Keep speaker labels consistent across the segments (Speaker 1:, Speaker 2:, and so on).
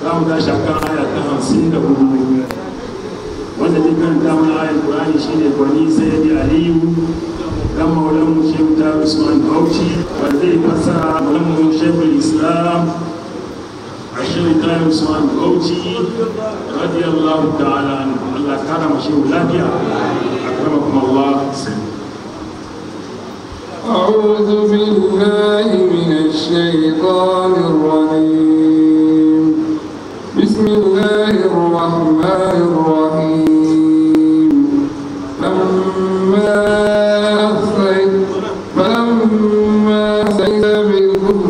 Speaker 1: za mu tashi akan aya ta hamsin da hudu wanda zai karanta mana ayar Qur'ani shine gwani sayyidi Aliyu dan maulan mu Shehu ta Usman Bauchi wanda zai fassara maulan mu Shehu Islam Shehu ta Usman Bauchi radiyallahu ta'ala anhu Allah kara mu shehu lafiya akramakum Allah
Speaker 2: أعوذ بالله من الشيطان الرجيم بسم الله الرحمن الرحيم لما أحصيت فلما أحصيت بالكفر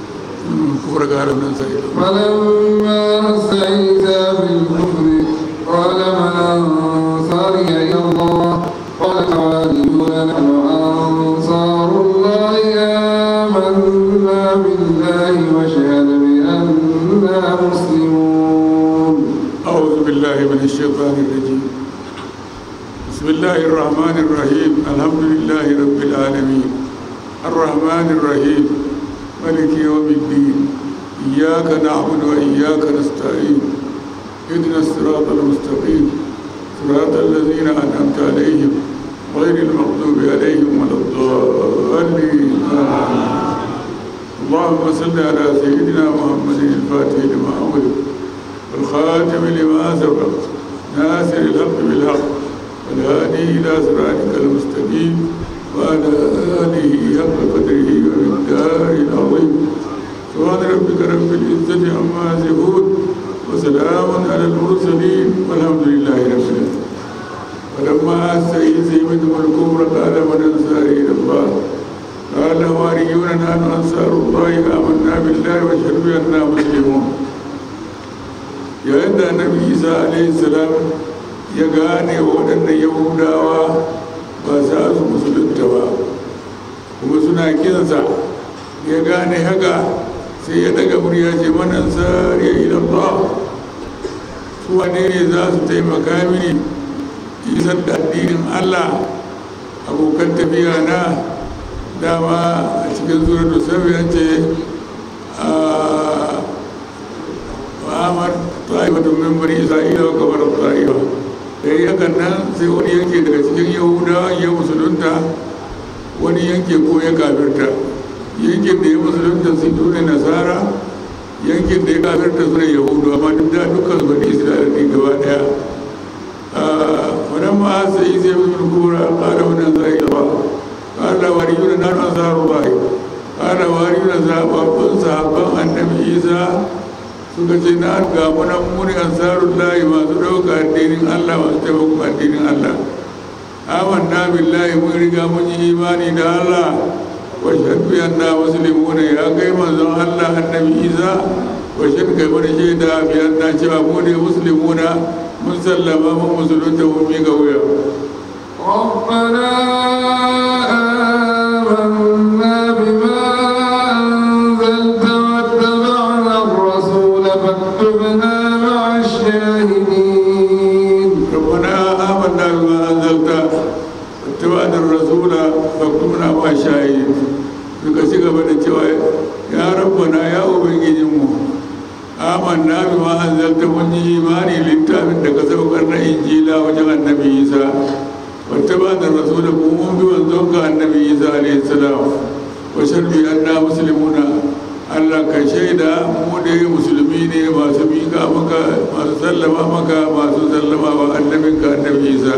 Speaker 2: فلما أحصيت بالكفر قال من أنصاري إلى الله قال حواريون نحن أنصار الله آمنا بالله واشهد بأننا مسلمون
Speaker 3: أعوذ بالله من الشيطان الرجيم بسم الله الرحمن الرحيم الحمد لله رب العالمين الرحمن الرحيم ملك يوم الدين إياك نعبد وإياك نستعين اهدنا الصراط المستقيم صراط الذين أنعمت عليهم غير المغضوب عليهم ولا الضالين آمين. اللهم صل على سيدنا محمد الفاتح لما أغلق والخاتم لما سبق ناصر الحق بالحق والهادي إلى صراطك المستقيم وعلى آله حق قدره ومقداره العظيم سبحان ربك رب العزة عما يصفون وسلام على المرسلين والحمد لله رب العالمين ولما سيد سيدهم الكبرى قال من أنصاري إلى الله قال حواريون نحن أنصار الله آمنا بالله واشهد بأننا مسلمون yayin da annabi isa alaihi salam ya gane waɗannan yahudawa ba za su musulunta ba kuma suna kinsa ya gane haka sai ya daga murya ce manan ya ilallah su wane ne za su taimaka mini isar da addinin allah abokan tafiya na dama a cikin zurar da sabiyan ce Muhammad ta'ifatun min bani Isra'ila wa kamar Isra'ila da yi hakan nan sai wani yanke daga cikin Yahudawa ya musulunta wani yanke ko ya kafirta yankin da ya musulunta su ne nasara yankin da ya kafirta su ne yahudu amma duk da dukkan su bani Isra'ila ne gaba daya wannan ma sai sai mun kura ƙara wannan zai ba ƙara wari yuna nan asaru bai ƙara wari yuna zaɓaɓɓun sahabban annabi Isa suka ce na ga muna muni ansarun layi masu ɗauka addinin Allah masu taimakon addinin Allah amanna billahi mun riga mun yi imani da Allah wa shaddu yanna muslimuna ya kai manzon Allah annabi Isa wa shaddu kai mana shaida bi anna cewa mu ne muslimuna mun sallama mun musulunta mun miƙa wuya
Speaker 2: ربنا آمنا بما أنزلت واتبعنا الرسول فاكتبنا مع الشاهدين
Speaker 3: ربنا آمنا بما أنزلت واتبعنا الرسول فاكتبنا مع الشاهدين suka ci gaba da cewa ya rabbana ya ubangijinmu amanna bi ma anzalta mun yi imani littafin da ka saukar na injila wajen annabi isa wata ba da rasula ko mun bi wanzon ka annabi isa alayhi salam wa sharbi anna muslimuna Allah ka shaida mu da musulmi ne masu miƙa maka masu sallama maka masu sallama wa annabinka annabi isa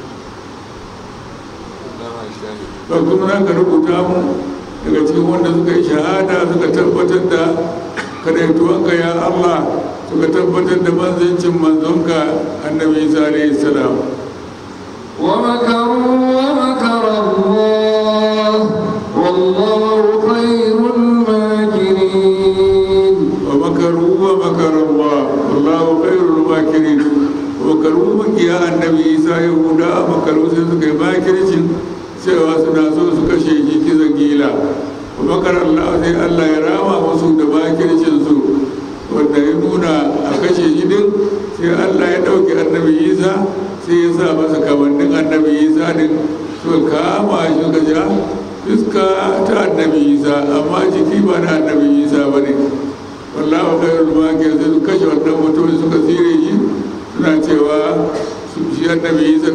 Speaker 3: ba kuma za ka rubuta mu daga cikin wanda suka yi shahada suka tabbatar da kadaituwanka ya Allah suka tabbatar da manzancin manzonka annabi isa alayhi salam
Speaker 2: ومكروا ومكر الله والله خير الماكرين
Speaker 3: ومكروا ومكر الله والله خير الماكرين ومكروا مكيا النبي عيسى يهودا مكروا sai suka yi makircin cewa suna so su kashe shi kisan gila wa makar Allah sai Allah ya rama musu da makircin su wanda ya nuna a kashe shi din sai Allah ya ɗauki annabi Isa sai ya sa masa kamannin annabi Isa din suka kama shi suka ja fuska ta annabi Isa amma jiki ba na annabi Isa ba ne wallahu khairul makir sai su kashe wannan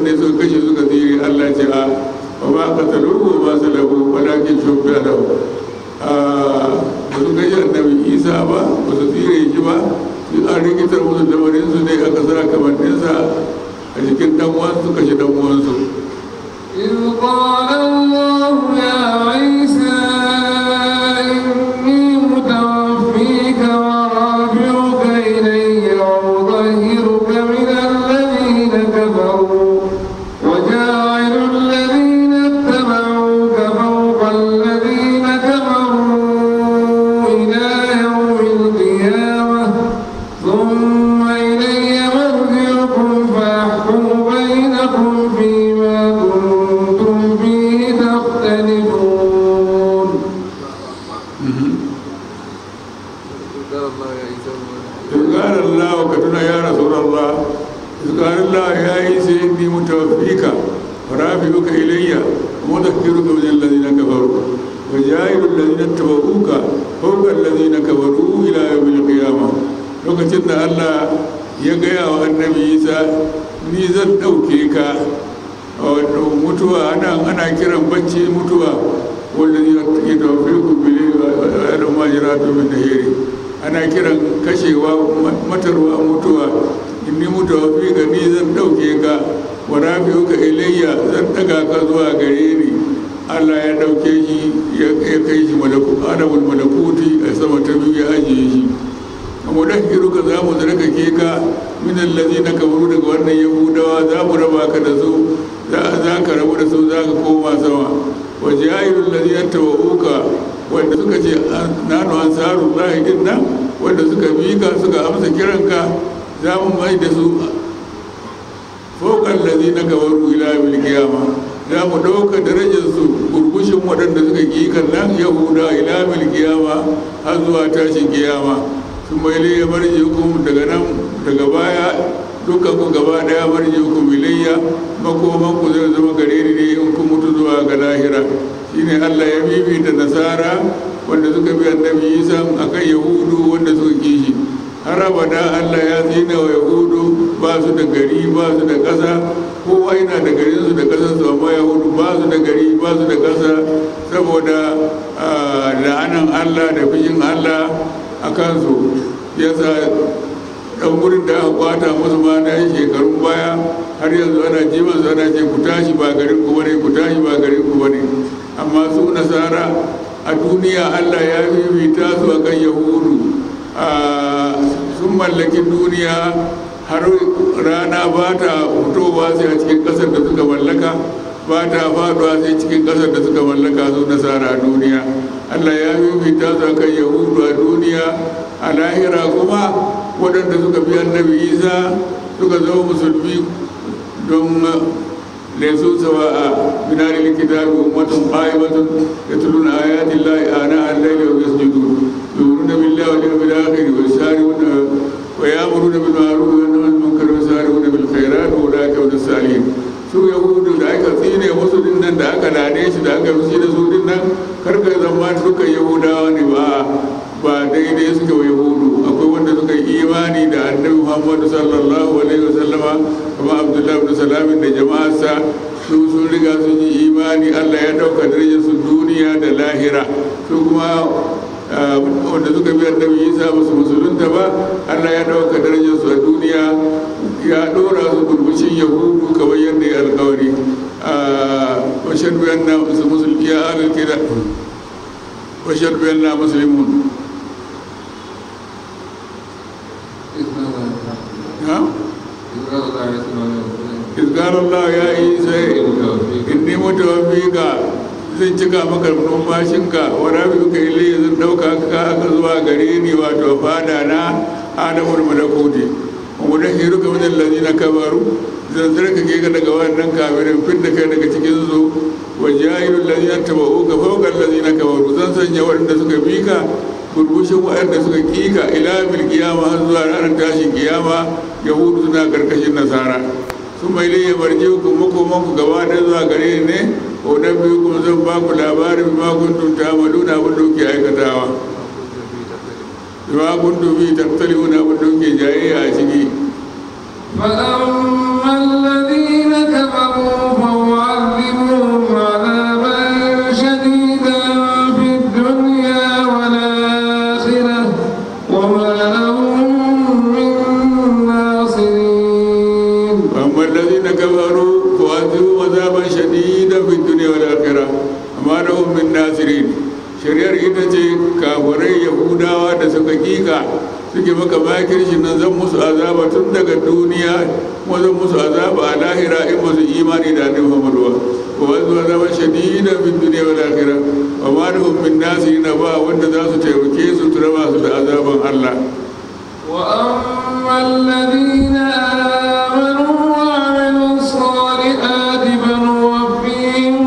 Speaker 3: ne suka kashe suka tsire Allah ce a ba ma qataluhu ba su lahu walakin shubbiha lahu ba su kashe annabi Isa ba ba su tsire shi ba su an rikitar musu lamarin su ne aka sa kamanninsa a cikin dan uwansu kashe dan uwansu
Speaker 2: إذ قال الله يا عيسى إني متوفيك ورافعك إلي ومطهرك من الذين كفروا وجاعل الذين اتبعوك فوق الذين كفروا إلى يوم القيامة ثم إلي مرجعكم فأحكم بينكم فيما كنتم فيه تختلفون
Speaker 3: إذ قال الله كتنا يا رسول الله إذ قال الله يا عيسى إني متوفيك ورافعك إلي ومذكرك من الذين كفروا وجاعل الذين اتبعوك فوق الذين كفروا إلى يوم القيامة lokacin da Allah ya gaya wa annabi Isa ni zan ɗauke ka wato mutuwa ana ana kiran bacci mutuwa wanda ya tafi ku bile da majiratu min nahiri ana kiran kashewa matarwa mutuwa in ni mutuwa fi ga ni zan ɗauke ka wa rafi'u ka ilayya zan ɗaga ka zuwa gare ni Allah ya ɗauke shi ya kai shi adabul malakuti a sama ta biyu ya ajiye shi amma da ka za mu zarkake ka min allazi na kabaru daga wannan yahudawa za mu raba ka da su za ka rabu da su za ka koma sama wa jahilul ladhi yatawuka wanda suka ce nanu ansarul lahi din nan wanda suka bi ka suka amsa kiranka za mu mai da su fawqal ladhi na kabaru ila bil qiyama za mu dauka darajar su gurgushin waɗanda suka ki kan nan yahuda ila bil qiyama har zuwa tashin kiyama sun mai liya marji hukum daga nan daga baya dukkan ku gaba daya marji hukum ilayya makoman ku zai zama gare ni ne in ku mutu zuwa ga lahira shine Allah ya bibita nasara wanda suka bi annabi Isa akan yahudu wanda suka kishi har abada Allah ya tsina wa yahudu ba su da gari ba su da ƙasa kowa yana da garin su da ƙasar su amma yahudu ba su da gari ba su da ƙasa saboda la'anan Allah da fushin Allah a kansu yasa ɗan wurin da aka kwata musu ma na yi shekarun baya har yanzu ana jiman su ana ce ku tashi ba garin ku bane ku tashi ba garin ku bane amma su nasara a duniya allah ya fifita su a kan yahudu sun mallaki duniya har rana ba ta fitowa sai a cikin ƙasar da suka mallaka ba ta faduwa sai cikin ƙasar da suka mallaka su nasara a duniya allah ya fifita su a kan yahudu a duniya a lahira kuma waɗanda suka bi annabi isa suka zama musulmi don laisu sawa a binari likitabi ummatun qa'imatun yatluna ayati llahi ana al-layli wa yasjudun yu'minuna billahi wal yawmil akhir wa yusari'una wa ya'muruna bil ma'ruf wa yanhauna 'anil munkar wa yusari'una bil khairat wa ulaika hum salihin su yahudu da aka tsine musu din nan da aka lade shi da aka fushi da su din nan karka zama dukkan yahudawa ne ba ba daidai suke wa yahudu akwai wanda suka yi imani da annabi muhammadu sallallahu alaihi wasallama kuma abdullahi ibn salamin da jama'arsa su sun riga sun yi imani allah ya dauka darajar su duniya da lahira su kuma wanda suka bi annabi isa musu musulunta ba allah ya dauka darajar su a duniya ya dora su burbushin yahudu kamar yadda ya alkawari washar biyan na musulmi ya alal kida washar biyan na musulmun إذ قال الله يا عيسى إني متوفيك zan cika maka numfashinka wa rabi'uka ilayya zan dauka ka aka zuwa gare ni wato fada na adamul malakuti wa mudahhiruka min allazina kabaru zan zarkake ka daga wannan kafirin fin da kai daga cikin su wa jahilul ladina tabauka fawqa allazina kabaru zan sanya waɗanda suka bi ka burbushin waɗanda suka kika ila bil kiyama har zuwa ranar tashin kiyama yahudu suna karkashin nasara sun mai laye barje ku makoman ku gaba ɗaya zuwa gare ni ne ko dan biyu kuma zan ba ku labarin ma kuntum ta'maluna abin da kuke aikatawa bima kuntum bi tattaluna abin da kuke jayayya a ciki
Speaker 2: فأما الذين كفروا
Speaker 3: ita ce kafirai yahudawa da suka kika suke maka makirshi nan zan musu azaba tun daga duniya kuma zan musu azaba a lahira in ba su imani da annabi Muhammadu ba wa wanzu azaba shadida min duniya wal akhirah wa ma lahum min nasirina ba wanda za su taimake su su raba su da azaban Allah
Speaker 2: وأما الذين آمنوا وعملوا الصالحات فنوفيهم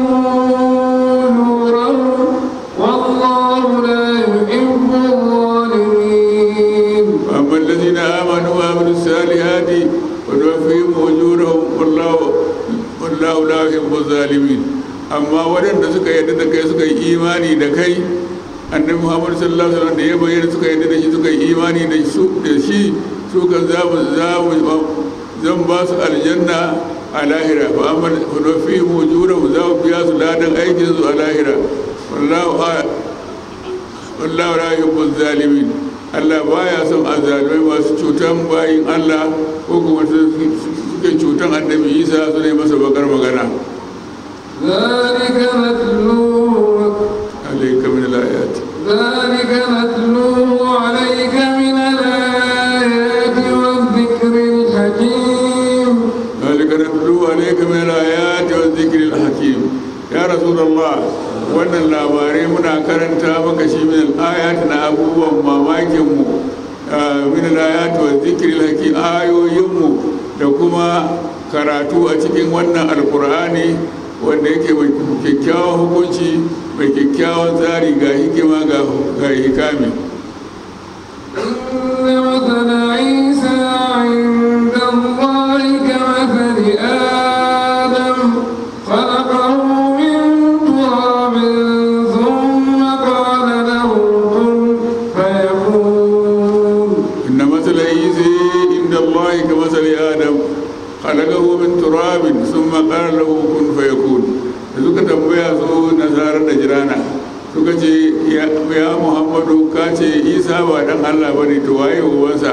Speaker 2: أجورهم والله لا يحب الظالمين
Speaker 3: وأما الذين آمنوا وعملوا الصالحات ونوفيهم أجورهم والله والله لا يحب الظالمين amma waɗanda suka yarda da kai suka yi imani da kai annabi muhammad sallallahu alaihi wasallam da ya bayyana suka yarda da shi suka yi imani da su da shi su kan za mu za mu zan ba su aljanna a lahira fa amma fa fi mujurahum za mu biya su ladan aikin su a lahira wallahu wallahu la yuhibbu zalimin Allah baya son azalimai masu cutan bayin Allah ko kuma suke cutan annabi Isa su ne masa bakar magana
Speaker 2: ذلك نتلوه
Speaker 3: عليك من الآيات
Speaker 2: ذلك نتلوه عليك من الآيات والذكر الحكيم
Speaker 3: ذلك نتلو عليك من الآيات والذكر الحكيم يا رسول الله wannan labarai muna karanta maka shi min al-ayat na abubuwan mamakinmu min al-ayat wa zikril hakim ayoyinmu da kuma karatu a cikin wannan alkur'ani wanda yake mai kyakkyawan hukunci mai kyakkyawan tsari ga hikima ga hikami
Speaker 2: إن مثل عيسى عند الله كمثل آدم خلقه من تراب ثم قال له كن فيكون
Speaker 3: إن مثل عيسى عند الله كمثل آدم خلقه من تراب ثم قال له كن فيكون da suka tambaya su nasarar da jirana suka ce ya muhammadu ka ce isa ba dan allah ba ne to waye uwansa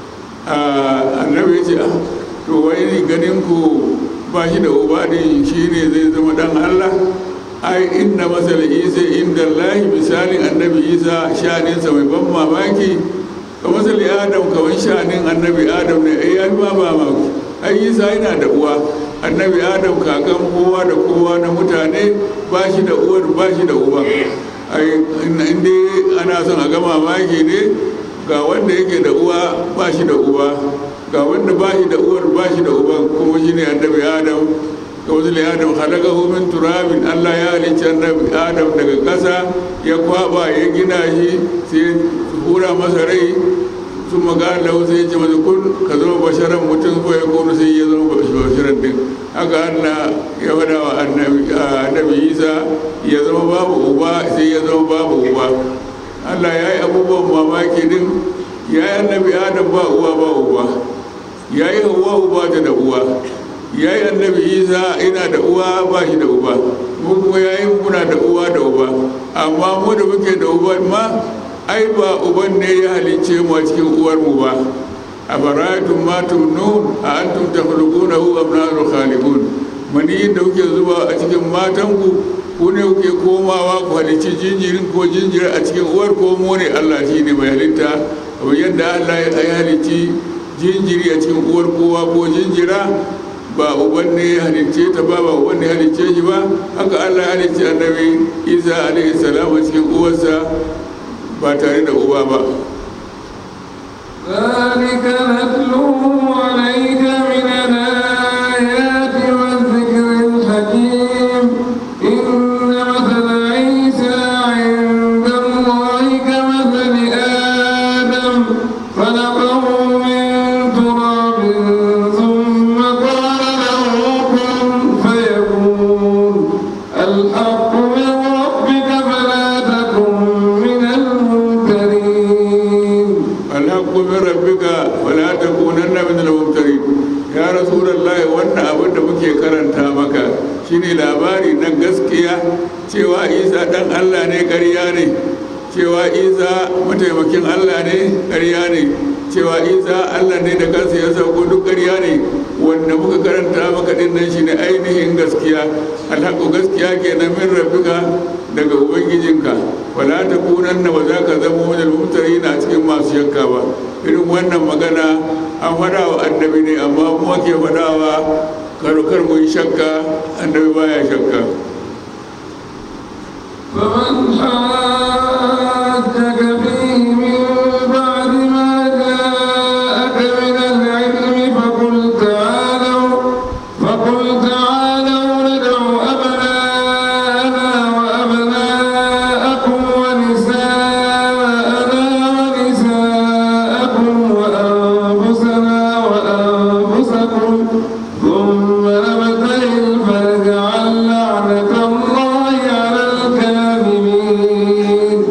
Speaker 3: annabi ya ce ah to wai ganin ku ba shi da uba din shi ne zai zama dan allah ai inda masal isa inda lahi misalin annabi isa sha'aninsa mai ban mamaki ka masali adam kamar sha'anin annabi adam ne ai ya ba mamaki ai isa yana da uwa annabi adam kakan kowa da kowa na mutane ba shi da uwar ba shi da uba ai inda ana son a ga mamaki ne ga wanda yake da uwa ba shi da uba ga wanda ba shi da uwar ba shi da uban kuma shi ne annabi adam ga wasu adam halakahu min turabin allah ya halicci annabi adam daga ƙasa ya kwaba ya gina shi sai hura masa rai sun magana lahu sai ya ce masa kun ka zama basharan mutum ko ya kone sai ya zama basharan din haka allah ya faɗa wa annabi isa ya zama babu uba sai ya zama babu uba allah ya yi abubuwan mamaki din ya yi annabi adam ba uwa ba uba ya yi hawa uba ta da uwa ya yi annabi isa ina da uwa ba shi da uba mu kuma ya yi muna da uwa da uba amma mu da muke da uba ma ai ba uban ne ya halicce mu a cikin uwar mu ba a baratun matum nun a antum takhluquna hu am nahnu khaliqun mani da kuke zuba a cikin matanku ku ne kuke komawa ku halicci jinjirin ko jinjira a cikin uwar ko mu ne Allah shi ne mai halitta kamar yadda Allah ya halicci jinjiri a cikin uwar kowa ko jinjira ba uban ne ya halicce ta ba ba uban ne ya halicce shi ba haka Allah ya halicci annabi Isa alaihi salam a cikin uwarsa ba tare da uba ba
Speaker 2: ذلك نتلوه عليك من الآيات والذكر الحكيم إن مثل عيسى عند الله كمثل آدم خلقه من تراب ثم قال له كن فيكون الحق من ربك فلا تكن من الممترين
Speaker 3: الحق من ربك ولا تكونن من الممترين ya rasulullahi wannan abin da muke karanta maka shine labari na gaskiya cewa isa dan allah ne ƙarya ne cewa isa mataimakin allah ne ƙarya ne cewa isa allah ne da kansa ya sauko duk ƙarya ne wanda muka karanta maka din nan shine ainihin gaskiya alhaƙu gaskiya kenan min rabbika daga ubangijinka wala ta kunan ba za ka zama wajen mutane na cikin masu shakka ba irin wannan magana an faɗa wa annabi ne amma mu ake faɗawa kar mu yi shakka annabi baya shakka
Speaker 2: فمن حاجك فيه من بعد ما جاءك من العلم فقل تعالوا فقل تعالوا ندع أبناءنا وأبناءكم ونساءنا ونساءكم وأنفسنا وأنفسكم ثم نبتهل فنجعل لعنة الله على الكاذبين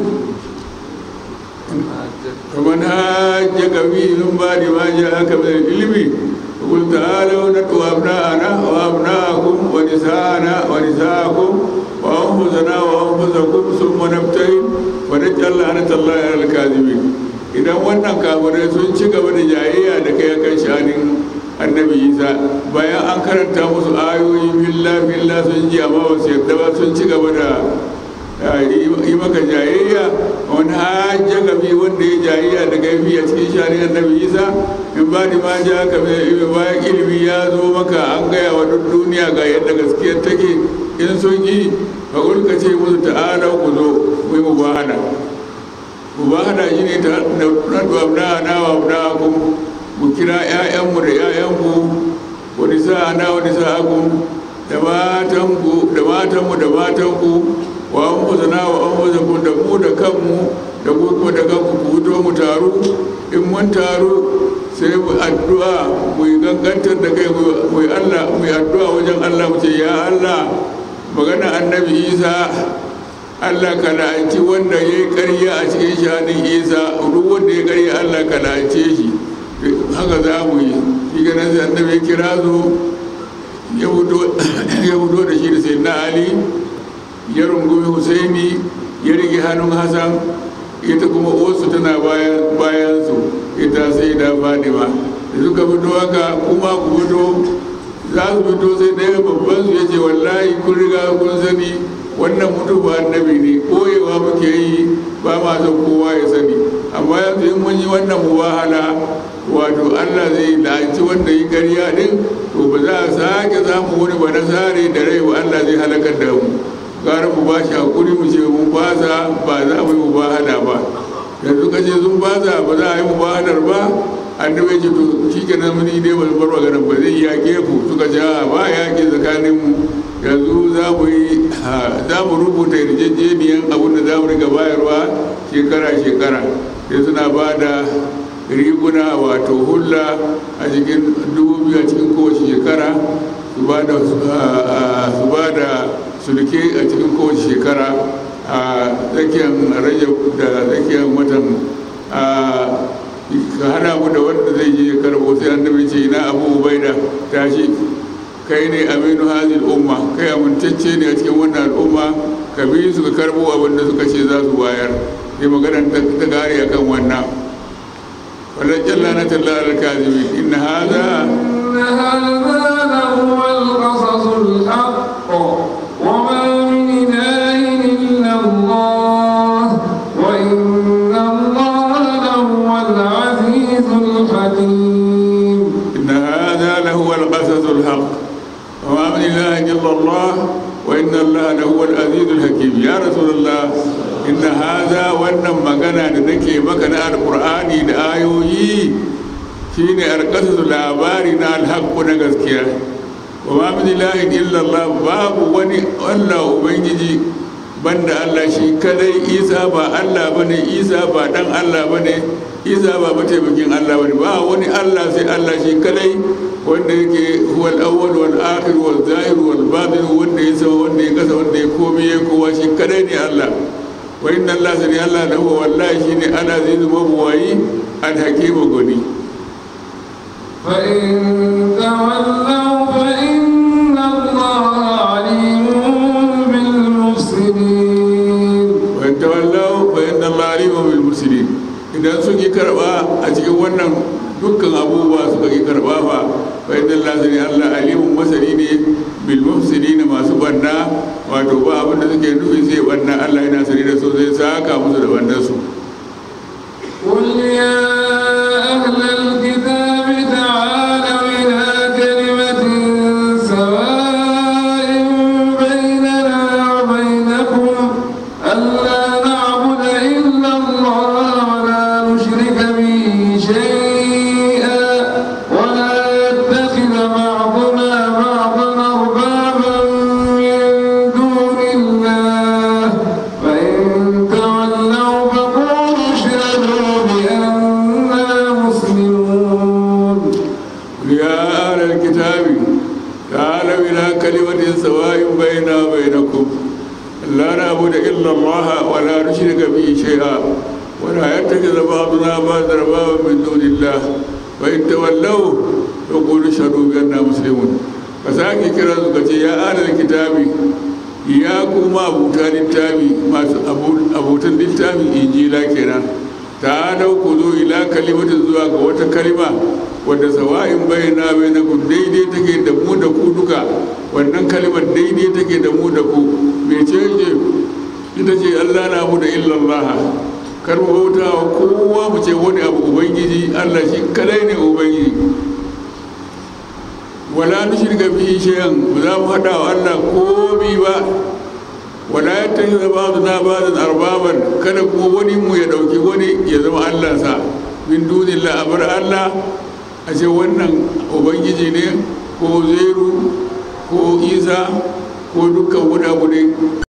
Speaker 3: فمن حاجك فيه من بعد ما جاءك من العلم فقل تعالوا ندعو أبناءنا وأبناءكم ونساءنا ونساءكم وأنفسنا وأنفسكم ثم نبتهل ونجعل لعنة الله على الكاذبين idan wannan kafirai sun ci gaba da jayayya da kai kan shanin annabi isa bayan an karanta musu ayoyi billa billa sun ji amma ba su yarda ba sun ci gaba da yi maka jayayya wani hajja gabi wanda ya jayayya da gaifi a cikin shanin annabi isa in ba ni ma ja ka mai bayan ilimi ya zo maka an gaya wa duk duniya ga yadda gaskiyar take in sun yi ka ka ce musu ta'ala ku zo mu yi mubahana mubahana shi ne ta nadu abna na wa abna ku mu kira 'ya'yanmu da 'ya'yanku wani sa'ana wani sa'akum da matanku da matanmu da matanku wa an fuzana wa an fuzakun da mu da kanmu da ku kuma da kanku ku fito mu taru in mun taru sai mu addu'a mu yi gangantar da kai mu yi Allah mu yi addu'a wajen Allah mu ce ya Allah magana annabi Isa Allah ka la'anci wanda ya yi ƙarya a cikin shanin Isa duk wanda ya ƙarya Allah ka la'ance shi haka za mu yi shi ganin sai annabi ya kira zo ya fito da shi da sai na Ali ya rungumi husaini ya rike hannun hassan ita kuma wasu tana bayan su ita sai da fadima da suka fito haka kuma ku fito za su fito sai ɗaya babban su ya ce wallahi kun riga kun sani wannan mutu ba annabi ne koyewa muke yi ba ma son kowa ya sani amma yanzu in mun yi wannan mubahala wato allah zai la'anci wanda yi ƙarya din to ba za a sake samu wani ba nasare da rai ba allah zai halakar da mu gara mu ba shi hakuri mu ce mun baza ba za mu yi mubahada ba yanzu ka ce sun baza ba za a yi mubahadar ba annabi ce to shi ke nan muni dai wani barwa ganin ba zai yaƙe ku suka ce a ba yaƙi tsakanin mu yanzu za mu yi za mu rubuta yarjejeniyan abin da za mu riga bayarwa shekara shekara sai suna ba da riguna wato hulla a cikin dubu biyu a cikin kowace shekara su ba da su ba da sulke a cikin kowace shekara a tsakiyar rajab da tsakiyar watan ka hana mu da wanda zai je karbo sai annabi ce na abu ubaida tashi kai ne aminu hazil umma kai amintacce ne a cikin wannan al'umma ka bi su ka karbo abin da suka ce za su bayar sai maganar ta gare akan wannan wannan jalla na talla al-kazimin inna hadha
Speaker 2: إن هذا لهو القصص الحق وما من إله إلا الله وإن الله لهو العزيز الحكيم
Speaker 3: إن هذا لهو القصص الحق وما من إله إلا الله وإن الله لهو العزيز الحكيم يا رسول الله إن هذا وأن مغنى لنكي مكان القرآن لآيوي shine alƙasar labari na alhaƙu na gaskiya wa ma min ilahin illallah babu wani allah ubangiji banda allah shi kadai isa ba allah bane isa ba dan allah bane isa ba mataimakin allah bane ba wani allah sai allah shi kadai wanda yake huwal awwal wal akhir wal zahir wal batin wanda ya sama wanda ya kasa wanda ya komai ya kowa shi kadai ne allah wa inna allah sani allah lahu wallahi shine ana zai zama buwayi alhakimu goni
Speaker 2: فإن تولوا فإن الله عليم بالمفسدين
Speaker 3: wani tawallau fa inna Allah alimun bil mursalin idan sun yi karba a cikin ƙarshen wannan dukkan abubuwa suka yi karɓa fa fa inna Allah sani Allah alimun masani ne bil mufsidin masu banna wato ba abin da suke nufi sai banna Allah yana sani da su zai saka musu da bannan su
Speaker 2: قل يا أهل الكتاب تعالوا إلى كلمة سواء بيننا وبينكم ألا نعبد إلا الله ولا نشرك به شيئا ولا يتخذ بعضنا بعضا أربابا من دون الله فإن تولوا فقولوا اشهدوا بأننا مسلمون
Speaker 3: يا أهل الكتاب تعالوا إلى كلمة سواء بيننا وبينكم لا نعبد إلا الله ولا نشرك به شيئا ولا يتخذ بعضنا بعضا أربابا من دون الله فإن تولوا فقولوا اشهدوا بأننا مسلمون فساكي كرا زكتي يا أهل الكتاب يا كما أبوتا للتابي ما أبوتا للتابي إنجيلا كنا تعالوا خذوا إلى كلمة زواج وتكلمة wadda sawa'in bayyana bainakum daidai take da mu da ku duka wannan kalimar daidai take da mu da ku mece ce ita ce Allah na mu da illallah kar mu bauta wa kowa mu ce wani abu ubangiji Allah shi kadai ne ubangiji wala nushrika bihi shay'an ba za mu hada wa Allah komi ba wala yattakhidha ba'duna ba'dan arbaban kada kuma wani mu ya dauki wani ya zama Allah sa min dunillah abar Allah a ce wannan ubangiji ne ko zeru ko isa ko dukkan wani abu ne